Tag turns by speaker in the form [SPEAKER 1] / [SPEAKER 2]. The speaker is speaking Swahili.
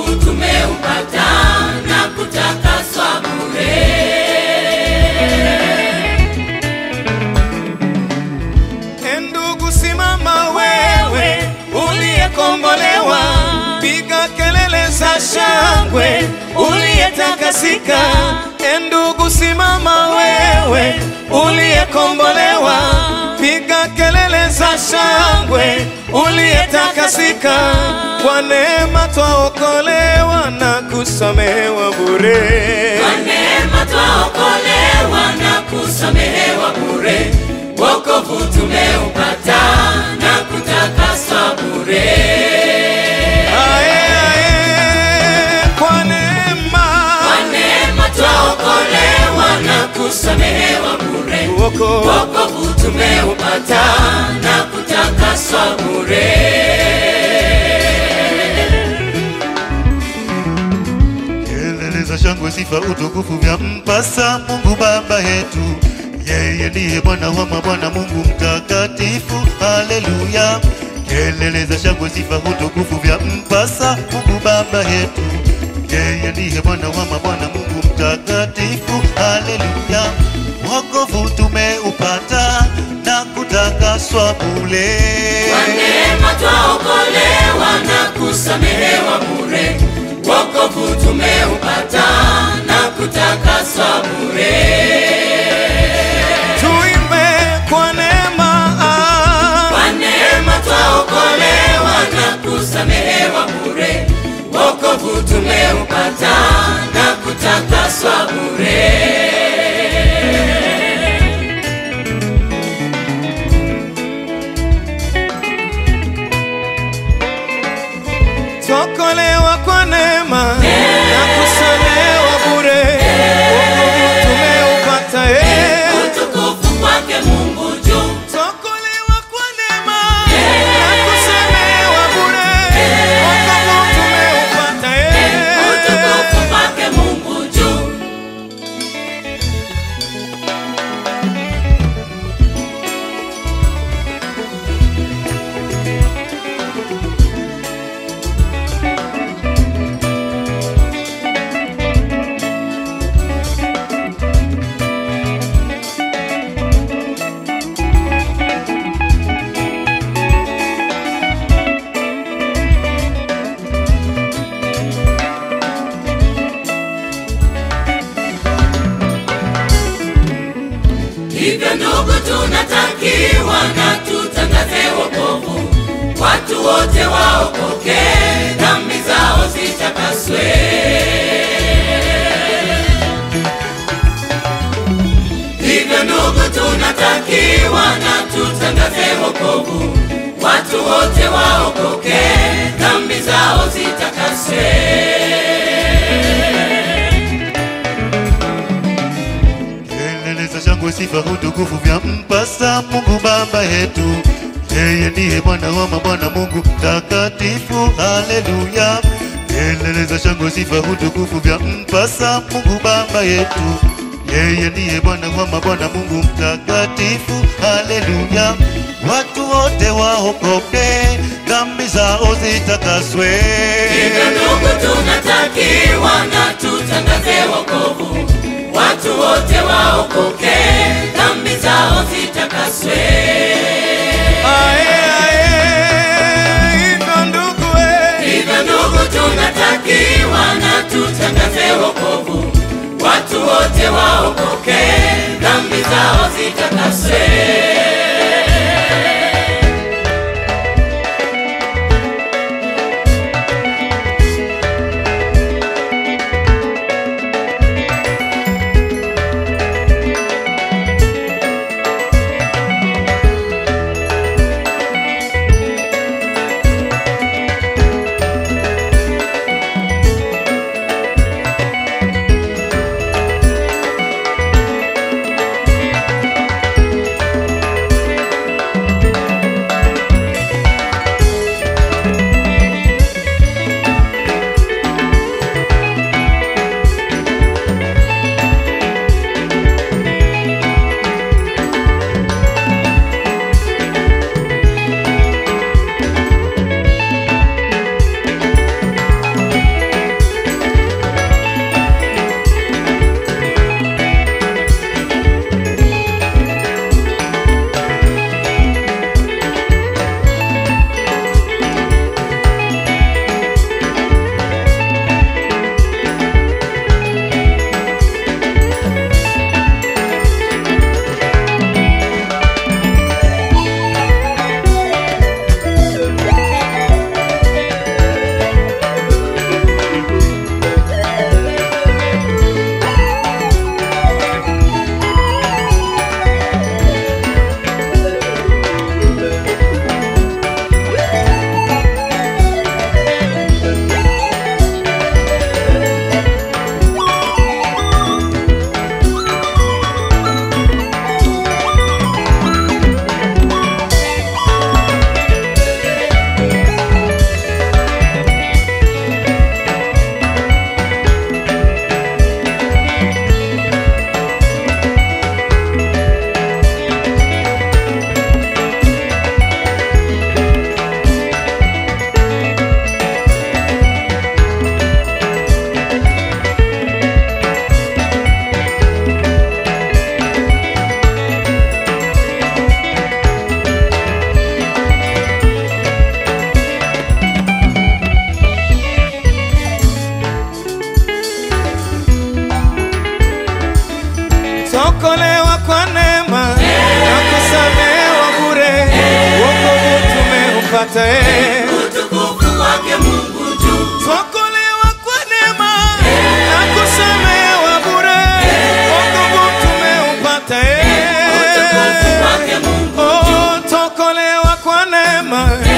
[SPEAKER 1] wokovu tumeupata na kutakaswa bure.
[SPEAKER 2] E ndugu, simama wewe uliyekombolewa, piga kelele za shangwe uliyetakasika. E ndugu, simama wewe uliyekombolewa, piga kelele za shangwe uliyetakasika. Kwa neema twaokolewa na kusamehewa bure.
[SPEAKER 1] Kwa neema twaokolewa na kusamehewa bure, wokovu tumeupata na kutakaswa bure.
[SPEAKER 2] Ae, ae, kwa neema
[SPEAKER 1] Kwa neema twaokolewa na kusamehewa bure,
[SPEAKER 2] Woko-
[SPEAKER 1] wokovu tumeupata na kutakaswa bure.
[SPEAKER 3] Kelele za shangwe, sifa, utukufu vya mpasa Mungu Baba yetu. Yeye ndiye Bwana wa mabwana, Mungu mtakatifu. Haleluya! Kelele za shangwe, sifa, utukufu vya mpasa Mungu Baba yetu. Yeye ndiye Bwana wa mabwana, Mungu mtakatifu. Haleluya! Wokovu tumeupata na kutakaswa bure.
[SPEAKER 1] Kwa neema twaokolewa na kusamehewa bure, wokovu tumeupata na kutakaswa bure.
[SPEAKER 2] tuimbe kwa neema
[SPEAKER 1] Kwa neema twaokolewa na kusamehewa bure, wokovu tumeupata na kutakaswa bure.
[SPEAKER 2] tokolewa kwa neema na kusamehewa bure wokovu tumeupata eh.
[SPEAKER 1] Utukufu kwake Mungu juu,
[SPEAKER 2] tokolewa kwa neema na kusamehewa bure wokovu tumeupata eh.
[SPEAKER 1] utukufu kwake Mungu juu. Hivyo ndugu, tunatakiwa na tutangaze wokovu, watu wote waokoke, dhambi zao zitakaswe. Hivyo ndugu, tunatakiwa na tutangaze wokovu, watu wote waokoke, dhambi zao zitakaswe.
[SPEAKER 3] Kelele za shangwe, sifa, utukufu vya mpasa Mungu Baba yetu. Yeye ndiye Bwana wa mabwana, Mungu mtakatifu. Haleluya! Kelele za shangwe, sifa, utukufu vya mpasa Mungu Baba yetu. Yeye ndiye Bwana wa mabwana, Mungu mtakatifu. Haleluya! Watu wote waokoke, dhambi zao zitakaswe.
[SPEAKER 1] Hivyo ndugu, tunatakiwa na tutangaze wokovu, watu wote waokoke, dhambi zao zitakaswe.
[SPEAKER 2] Ae, ae, hivyo ndugu eh.
[SPEAKER 1] Hivyo ndugu, tunatakiwa na tutangaze wokovu, watu wote waokoke, dhambi zao zitakaswe.
[SPEAKER 2] tumeupata eh.
[SPEAKER 1] utukufu wake Mungu juu.
[SPEAKER 2] Twakolewa kwa neema na kusamehewa bure, wokovu tumeupata eh.
[SPEAKER 1] Utukufu wake Mungu
[SPEAKER 2] Oh, twakolewa kwa neema